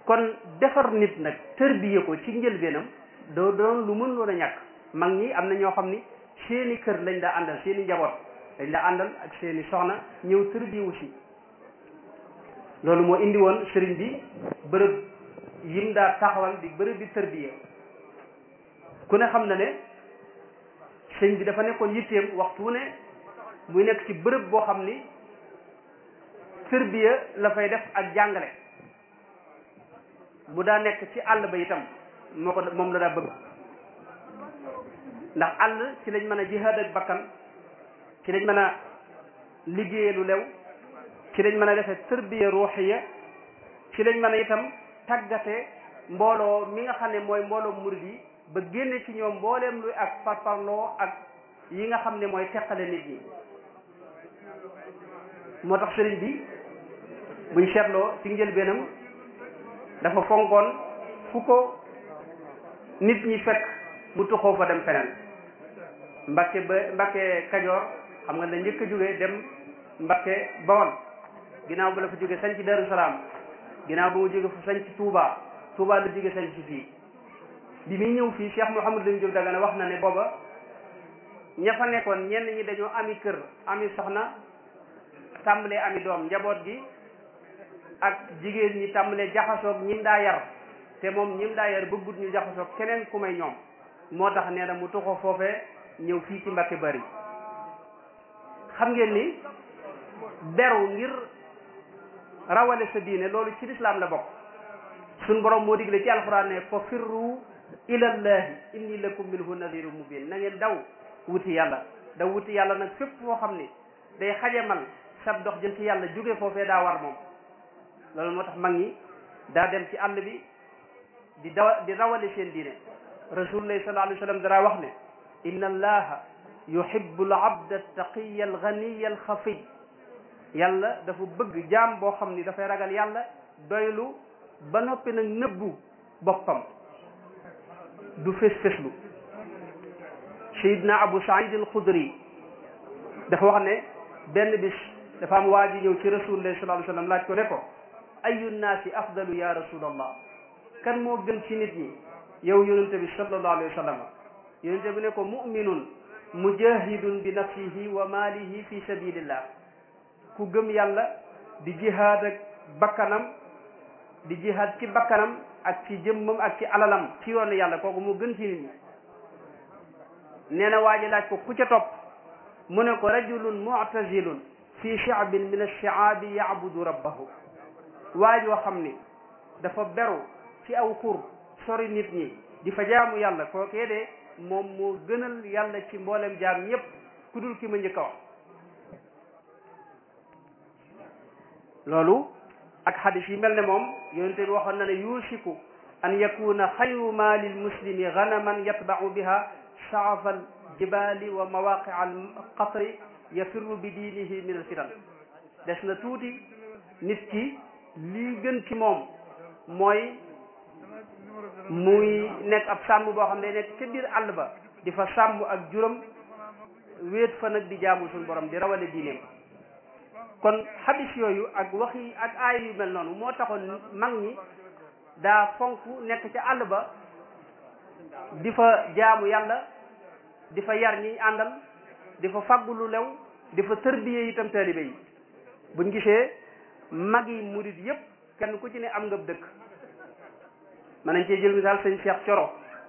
kon defar nit nag tërbiye ko ci njëlbeenam doo doon lu mën loon a ñàkk mag ñi am na ñoo xam ni seeni kër lañ daa àndal seeni njaboot dañ daa àndal ak seeni soxna ñëw tërbiyewu si loolu moo indi woon sëriñ bi bërëb yim daa taxawal di bërëb bi tërbiye ku ne xam na ne sëriñ bi dafa nekkoon yitteem waxtu ne muy nekk ci bërëb boo xam ni tërbiye la fay def ak jàngale bu daa nekk ci àll ba itam moo ko moom la daa bëgg ndax àll ci lañ mën a jihaad ak bakkan ci lañ mën a liggéeye lu lew ci lañ mën a defee tërbiya ruuxiya ci lañ mën a itam tàggate mbooloo mi nga xam ne mooy mbooloo murid yi ba génne ci ñoom mbooleem luy ak parparloo ak yi nga xam ne mooy teqale nit ñi moo tax sëriñ bi buñ seetloo ci njëlbeenam dafa fonkoon fu ko nit ñi fekk mu tuxoo fa dem feneen Mbàkke ba Mbàkke Kajoor xam nga la njëkk a jóge dem Mbàkke Bawol ginnaaw ba la fa jóge sañ ci Daru Salaam ginnaaw ba mu jóge fa sañ ci Touba Touba la jóge sañ ci fii bi muy ñëw fii Cheikh Mouhamadou Lamine Diop Dagana wax na ne booba ña fa nekkoon ñenn ñi dañoo ami kër ami soxna tàmbalee ami doom njaboot gi ak jigéen ñi tàmbalee jaxasoog ñim daa yar te moom ñim daa yar bëggut ñu jaxasoog keneen ku may ñoom moo tax nee na mu tuxo foofee ñëw fii ci Mbàkke Bari xam ngeen ni beru ngir rawale sa diine loolu ci lislaam la bokk suñ borom moo digle ci alxuraan ne fa firru ilallahi inni lakum minhu nadiru mubin na ngeen daw wuti yàlla daw wuti yàlla nag fépp foo xam ni day xajamal sab dox jëm ci yàlla jóge foofee daa war moom loolu moo tax mag ñi daa dem ci àll bi di dawa di rawale seen diine rasulullah sallallahu alayhi wa sallam dara wax ne inna allaha yuhibbu al abda taqiya al ganiya al xafiy yàlla dafa bëgg jaam boo xam ni dafay ragal yàlla doylu ba noppi nag nëbbu boppam du fés féslu sayidna abu saïd al xudri dafa wax ne benn bis dafa am waa ji ñëw ci rasulullah sallallahu alayhi wa sallam laaj ko ne ko ayu nnaasi afdalu ya rasulallah kan moo gën ci nit ñi yow yonente bi sallallahu alayhi wa sallam yonente bi ne ko muminun mujahidun bi nafsihi wa maalihi fi sabilillah ku gëm yàlla di jihaad ak bakkanam di jihaad ci bakkanam ak ci jëmmam ak ci alalam ci yoonu yàlla kooku moo gën ci nit ñi nee na waa ji laaj ko ku ca topp mu ne ko rajulun mu'tazilun fi shi'bin min ash-shi'abi ya'budu rabbahu waa joo xam ni dafa beru ci aw xur sori nit ñi di fa jaamu yàlla kookee de moom moo gënal yàlla ci mboolem jaam ñépp ku dul ki ma njëkk a wax loolu ak xadis yi mel ne moom yonente bi waxoon na ne yuusiku an yakuna xayru ma lil muslimi ganaman yatba'u biha sha'af al jibali wa mawaqi al qatri yafirru bi diinihi min al fitan des na tuuti nit ki lii gën ci moom mooy muy nekk ab sàmm boo xam ne nekk ca biir àll ba di fa sàmm ak juróom wéet fa nag di jaamu suñu borom di rawale diineem kon xadis yooyu ak waxi ak aay yu mel noonu moo taxoon mag ñi daa fonk nekk ca àll ba di fa jaamu yàlla di fa yar ñi àndal di fa faggu lu lew di fa tërbiye itam taalibe yi buñ gisee mag yi murit yépp kenn ku ci ne am nga dëkk mën nañ cee jël misaal sëñ Cheikh Coro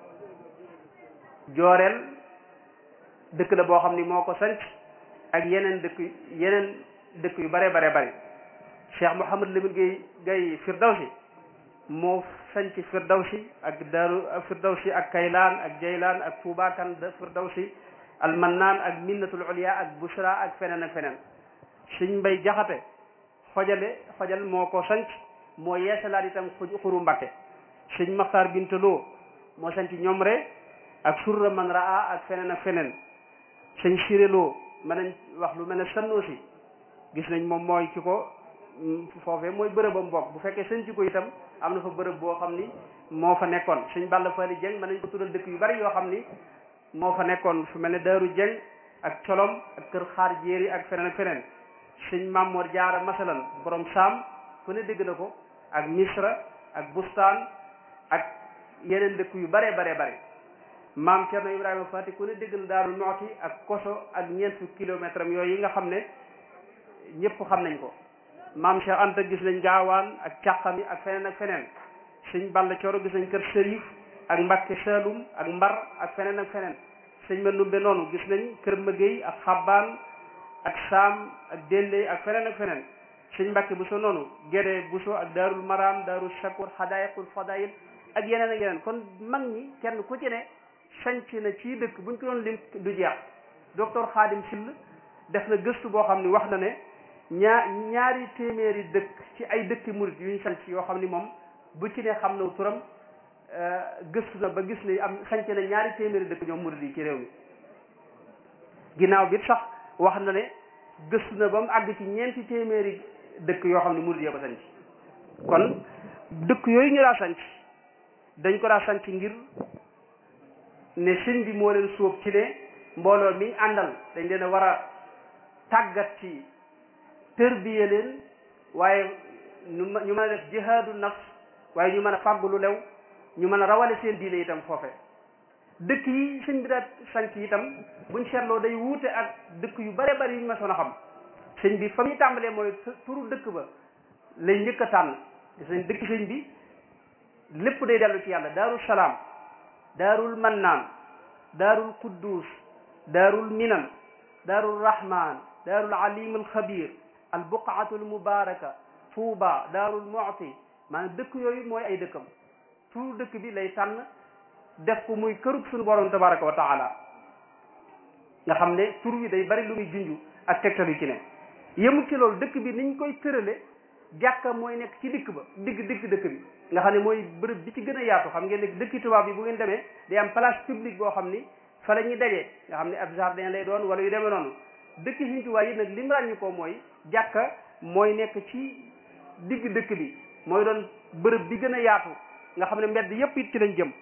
jooreel dëkk la boo xam ni moo ko sanc ak yeneen dëkk yeneen dëkk yu bare bare bare Cheikh Mouhamad Lamine Gay Gay Firdawsi moo sanc Firdawsi ak Daaru Firdawsi ak Kaylaan ak Jaylaan ak Tuubaakan da Firdawsi Almannaan ak Minnatul Ulya ak Busra ak feneen ak feneen Sëñ Mbay Jaxate xojale xojal moo ko sanc moo yeesalaat itam xuru Mbakke sëñ Maxtaar Bintaloo moo sanc Ñomre ak surra man raa ak feneen ak feneen sëñ Siréloo mën nañ wax lu mel ne Sannoosi gis nañ moom mooy ki ko foofee mooy bërëbam bokk bu fekkee sëñ ci ko itam am na fa bërëb boo xam ni moo fa nekkoon sëñ Balla Fali Jeng mën nañ ko tuddal dëkk yu bari yoo xam ni moo fa nekkoon fu mel ne Daaru Jeng ak Colom ak Kër Xaar Jéeri ak feneen ak feneen sëñ Mamoor Jaara masalan borom saam ku ne dégg na ko ak Misra ak bustaan ak yeneen dëkk yu bare bare bare maam Cerno Ibrahima Fati ku ne dégg na Daaru Muxti ak koso ak ñeent fukki kilomètre am yooyu yi nga xam ne ñëpp xam nañ ko maam Cheikh Anta gis nañ gaawaan ak càqami ak feneen ak feneen sëñ Balla Coro gis nañ kër Sërif ak Mbàkke Saalum ak Mbar ak feneen ak feneen sëñ Mandumbe noonu gis nañ kër Mëgéy ak Xabbaan ak Saam ak Dendey ak feneen ak feneen sëñ Mbàkke Buso noonu Gédé Buso ak Daarul Maram Daarul Shakur Xadaayiqul Fadaayil ak yeneen ak yeneen kon mag ñi kenn ku ci ne sanc na ci dëkk buñ ko doon lim du jeex docteur Khadim Sill def na gëstu boo xam ni wax na ne ñaar ñaari téeméeri dëkk ci ay dëkki murit yu ñu sanc yoo xam ni moom bu ci ne xam na turam gëstu na ba gis ne am sanc na ñaari téeméeri dëkk ñoom murit yi ci réew mi ginnaaw bi sax wax na ne gëstu na ba mu àgg ci ñeenti téeméeri dëkk yoo xam ne murit yee ko sanc kon dëkk yooyu ñu daa sanc dañ ko daa sanc ngir ne sëñ bi moo leen sóob ci ne mbooloo mi àndal dañ leen a war a tàggat ci tërbiye leen waaye ñu ñu mën a def jihaadu nafs waaye ñu mën a fàgg lu lew ñu mën a rawale seen diine itam foofe dëkk yi sëñ bi daa sanc itam buñ seetloo day wuute ak dëkk yu bare bari yu ñu ma soon a xam sëñ bi fa muy tàmbalee mooy turu dëkk ba lay njëkk a tànn gis nañ dëkk sëñ bi lépp day dellu ci yàlla daarul salaam daarul mannaan daarul quddus daarul minan daarul rahman daarul alim al xabir al buqaatu al mubaraka tuuba daarul mu'ti maanaam dëkk yooyu mooy ay dëkkam turu dëkk bi lay tànn def ko muy kërug suñu borom tabaraka wa taala nga xam ne tur wi day bari lu muy junju ak tegtal yu ci ne yemul ci loolu dëkk bi niñ koy tërale jàkka mooy nekk ci dikk ba digg digg dëkk bi nga xam ne mooy bërëb bi ci gën a yaatu xam ngeen ne dëkki tubaab bi bu ngeen demee day am place publique boo xam ni fa la ñuy dajee nga xam ne ab jardin lay doon wala yu demee noonu dëkki Sëriñ Tuubaa yi nag lim ràññi ko mooy jàkka mooy nekk ci digg dëkk bi mooy doon bërëb bi gën a yaatu nga xam ne mbedd yépp it ci lañ jëm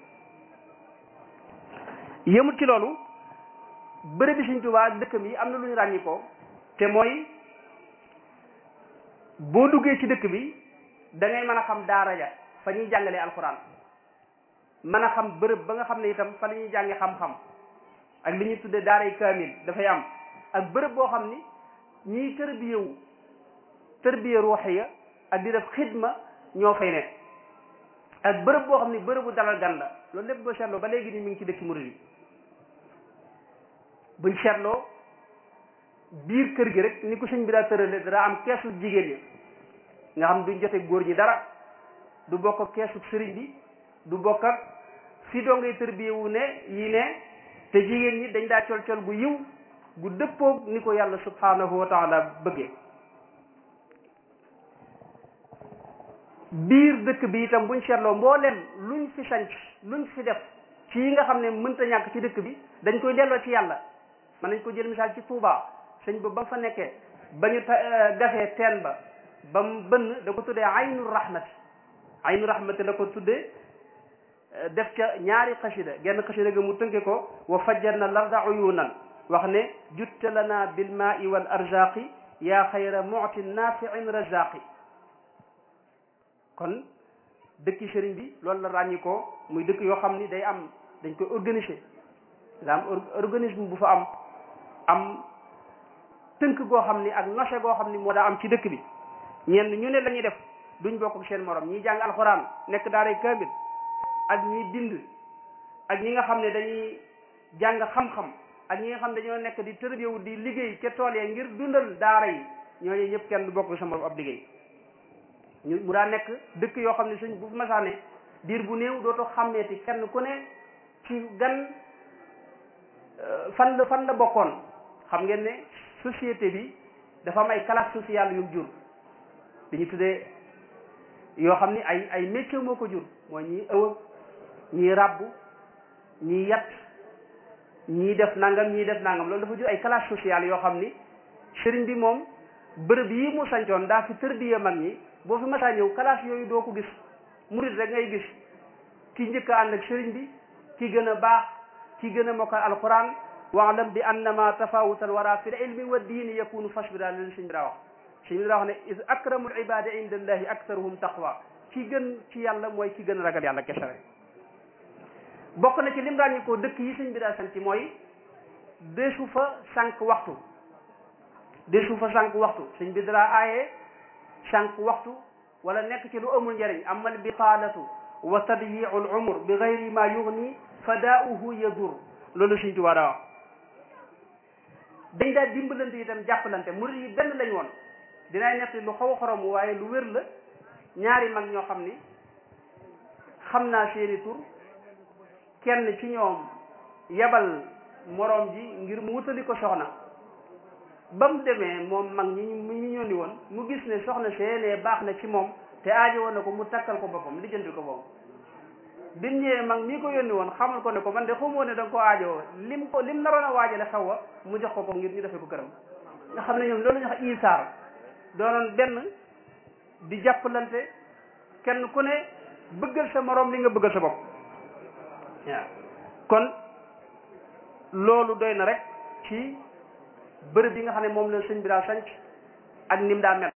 yëmut ci loolu bërëb bi Sëriñ Tuubaa dëkkam yi am na lu ñu ràññi ko te mooy boo duggee ci dëkk bi da ngay mën a xam daara ja fa ñuy jàngalee alxuraan mën a xam bërëb ba nga xam ne itam fa la ñuy jànge xam-xam ak li ñuy tuddee daaray kaamil dafay am ak bërëb boo xam ni ñiy tërbiyewu tërbiye ruuxiya ak di def xidma ñoo fay ne ak bërëb boo xam ni bërëbu dalal gan la loolu lépp boo seetloo ba léegi ni mi ngi ci dëkki murid yi buñ seetloo biir kër gi rek ni ko sëñ bi daa tërale dara am keesu jigéen ñi nga xam duñ jote góor ñi dara du bokk ak keesu sëriñ bi du bokk ak fi doo ngay tërbiyewu ne yi ne te jigéen ñi dañ daa col col gu yiw gu dëppoog ni ko yàlla subhanahu wa taala bëggee biir dëkk bi itam buñ seetloo mbooleem luñ fi sanc luñ fi def ci yi nga xam ne mënta ñàkk ci dëkk bi dañ koy delloo ci yàlla mën nañ ko jël misaal ci Touba sëñ ba ba fa nekkee ba ñu gafee teen ba ba mu bënn da ko tuddee aynu rahmati aynu rahmati la ko tuddee def ca ñaari xasida genn xasida ga mu tënke ko wa fajjarna larda uyunan wax ne jutta lana bil maai wal arzaqi yaa xayra mu'tin nafiin razaqi kon dëkki sëriñ bi loolu la ràññi ko muy dëkk yoo xam ni day am dañ koy organiser da am organisme bu fa am am tënk goo xam ni ak nose goo xam ni moo daa am ci dëkk bi ñenn ñu ne la ñuy def duñ bokk ak seen morom ñi jàng alxuraan nekk daaray kaamil ak ñi bind ak ñi nga xam ne dañuy jàng xam-xam ak ñi nga xam ne dañoo nekk di tërbiyewu di liggéey ca tool ya ngir dundal daara yi ñooñu ñëpp kenn du bokk sa morom ab liggéey ñu mu daa nekk dëkk yoo xam ne suñ bu masaane diir bu néew dootoo xàmmeeti kenn ku ne ci gan fan la fan la bokkoon xam ngeen ne société bi dafa am ay classe sociale yu jur li ñu tuddee yoo xam ni ay ay métier moo ko jur mooy ñii ëwëg ñii ràbb ñii yat ñii def nangam ñii def nangam loolu dafa jur ay classe sociale yoo xam ni sëriñ bi moom bërëb yi mu sancoon daa fi tërbiye mag ñi boo fi masaa ñëw classe yooyu doo ko gis murit rek ngay gis ki njëkk a ànd ak sëriñ bi ki gën a baax ki gën a mokkal alquran waalam bi annama tafawutal wara fi l ilmi wa diini yakunu fashbira leen sëñ bi daa wax sëñ bi daa wax ne is akramul ibadi inda allahi aktaruhum taqwa ki gën ci yàlla mooy ki gën a ragal yàlla kese rek bokk na ci lim ràññi ko dëkk yi sëñ bi daa sant mooy deesu fa sànq waxtu deesu fa sànq waxtu sëñ bi dara aaye sànq waxtu wala nekk ci lu amul njëriñ amal bitaalatu wa tadyiu al umr bi gayri ma yugni fadaauhu yadur loolu sëñ Tuubaa daa wax dañ daa dimbalante itam jàppalante murid yi benn lañ woon dinaay nekk lu xaw a xorom waaye lu wér la ñaari mag ñoo xam ni xam naa seeni tur kenn ci ñoom yebal moroom ji ngir mu wutali ko soxna ba mu demee moom mag ñi ñu ñu ñëw ni woon mu gis ne soxna seenee baax na ci moom te aajo woon na ko mu takkal ko boppam lijjanti ko boppam bi mu ñëwee mag mii ko yónni woon xamal ko ne ko man de xamoo ne da nga ko aajowoo lim ko lim naroon a waajale xaw wa mu jox ko ko ngir ñu defee ko këram nga xam ne ñoom loolu ñu wax isaar doonoon benn di jàppalante kenn ku ne bëggal sa moroom li nga bëggal sa bopp waaw kon loolu doy na rek ci bërëb yi nga xam ne moom la sëñ bi daa sanc ak nim daa mel